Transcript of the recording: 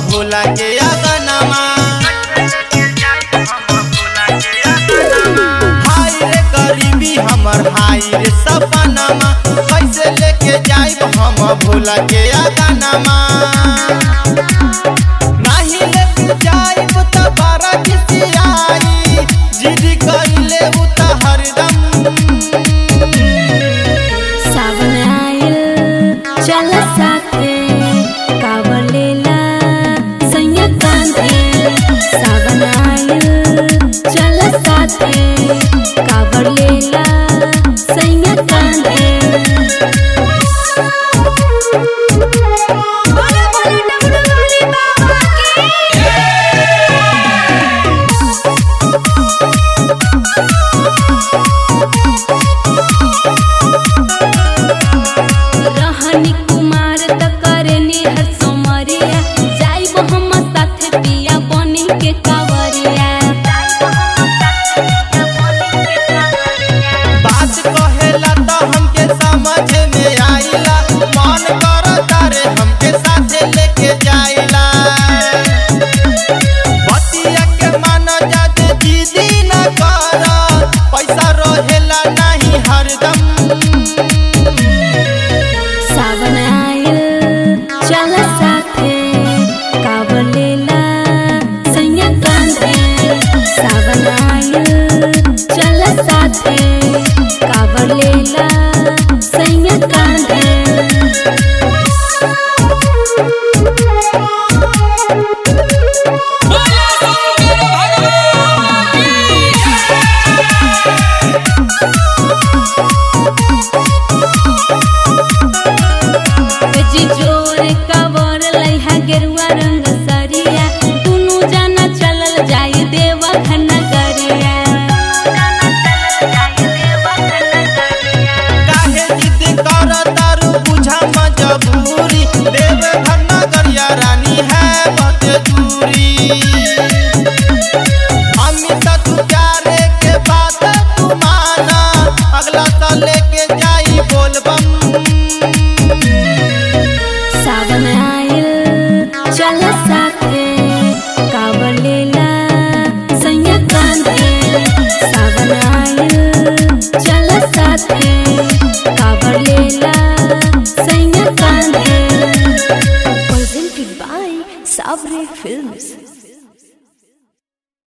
भोला के अगनमा हाय रे गरीबी हमर हाय रे सपनमा कैसे लेके जाइब हम भोला के अगनमा नाही लेके जाइब त बारा खिसियाई जिद कइले उ त हरदम सावन आयल चल साथे कावर लेला सैया कांधे सावन आयल चल साथे कावर लेला सैया कांधे बोले बोले डमरू वाले बाबा की रहनी कुमार त करनी हर सोमरिया जाइब हम साथे पिया बनी के कावरिया बात कहेला त हमके समझ में आइला मन करता रे हमके साथे लेके जाइला बतिया के मान जाते दीदी न कर पैसा रहेला नहीं हरदम सावन आयल चल साथे कावर लेला सैया कांधे सावन आयल चल साथे कावर लेला सैया कांधे जी जोर कवर लइहा गेरुआ रंग सरिया दुनु जाना चलल जाई देवा नगरिया काहे जिद कर तारू बुझा मजबूरी देव घर नगरिया रानी है बत दूरी अमित तू प्यारे के बात तू माना अगला साल लेके जाई बोलबम सावन आयल चल साथे कावर लेला सैया कांधे सावन आयल चल साथे कावर लेला सैया कांधे presented by Savre Films